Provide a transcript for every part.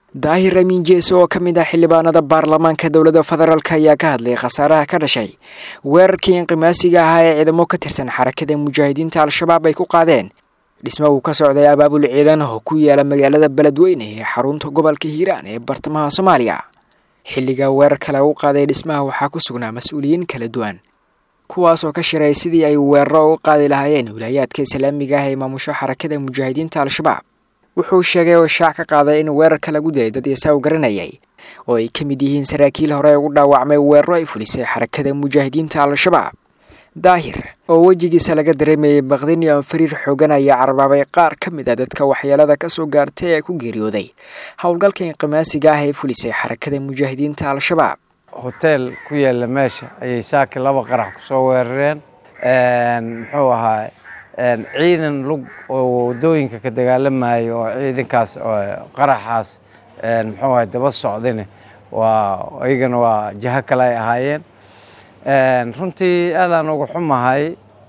daahir amiin jeese oo ka mid ah xildhibaanada baarlamaanka dowladda federaalk ayaa ka hadlay khasaaraha ka dhashay weerarkii inqimaasiga ahaa ee ciidamo ka tirsan xarakada mujaahidiinta al-shabaab ay ku qaadeen dhismo uu ka socday abaabul ciidan oo ku yaala magaalada beledweyne ee xarunta gobolka hiiraan ee bartamaha soomaaliya xilliga weerarka lagu qaaday dhismaha waxaa ku sugnaa mas-uuliyiin kala duwan kuwaas oo ka shiray sidii ay weeraro u qaadi lahaayeen wilaayaadka islaamiga ah ee maamusho xarakada mujaahidiinta al-shabaab wuxuu sheegay oo shaac ka qaaday in weerarka lagu dilay dad isaw garanayay oo ay ka mid yihiin saraakiil hore ugu dhaawacmay weeraro ay fulisay xarakada mujaahidiinta al-shabaab daahir oo wejigiisa laga dareemayay baqdin iyo anfariir xoogan ayaa carbaabay qaar ka mid a dadka waxyeelada kasoo gaartay ee ku geeriyooday howlgalka inqimaasiga ah ee fulisay xarakada mujaahidiinta al-shabaab hoteel ku yaalla meesha ayay saaki laba qarax ku soo weerareen muxuu ahaa ciidan lug oo waddooyinka ka dagaalamayo oo ciidankaas qaraxaas muxuu ahay daba socdine waa iyagana waa jaho kale ay ahaayeen runtii aadaan uga xumahay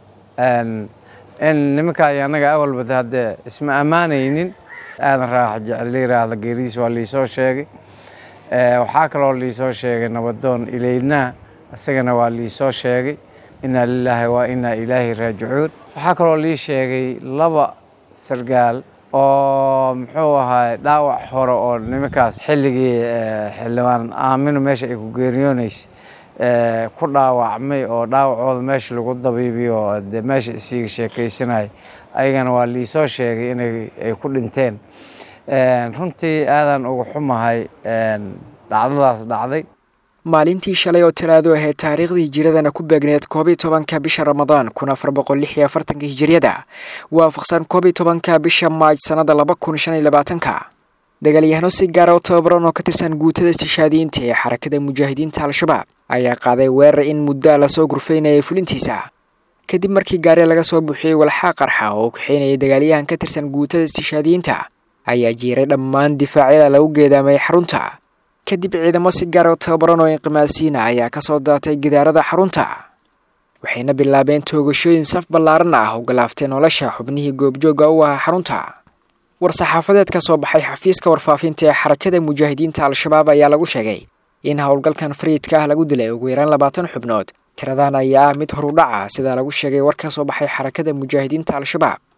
in nimanka iyo annaga awalbada haddee isma ammaanaynin aadan raax jecel yiraahda geeridiis waa liisoo sheegay waxaa kaloo liisoo sheegay nabadoon ilaynaa isagana waa liisoo sheegay inaa lilaahi waa inaa ilaahi raajicuun waxaa kaloo lii sheegay laba sargaal oo muxuu ahaay dhaawac hore oo nimankaas xilligii xildhibaan aamino meesha ay ku geeriyooneysay ku dhaawacmay oo dhaawacooda meesha lagu dabiibiyo de meesha isiga sheekaysanaya ayagana waa liisoo sheegay inay ay ku dhinteen runtii aadaan uga xumahay dhacdadaas dhacday maalintii shalay oo talaado ahayd taariikhdii hijiradana ku beegneed koob iyo tobanka bisha ramadaan kun afar boqol lix iyo afartanka hijiriyada waafaqsan koob iyo tobanka bisha maaj sannada laba kun shan iyo labaatanka dagaalyahano si gaara oo tababaran oo ka tirsan guutada istishaadiyiinta ee xarakada mujaahidiinta al-shabaab ayaa qaaday weerar in muddaa lasoo gurfaynayay fulintiisa kadib markii gaari laga soo buuxiyey walxaa qarxa oo u kaxeynayay dagaalyahan ka tirsan guutada istishaadiyiinta ayaa jiiray dhammaan difaacyada lagu geedaamay xarunta kadib ciidamo si gaar oo tababaran oo inqimaasiina ayaa kasoo daatay gidaarada xarunta waxayna bilaabeen toogashooyin saf ballaaran ah oo galaaftay nolosha xubnihii goobjooga u ahaa xarunta war-saxaafadeed ka soo baxay xafiiska warfaafinta ee xarakada mujaahidiinta al-shabaab ayaa lagu sheegay in howlgalkan fariidka ah lagu dilay ugu yaraan labaatan xubnood tiradan ayaa ah mid horudhaca sida lagu sheegay war ka soo baxay xarakada mujaahidiinta al-shabaab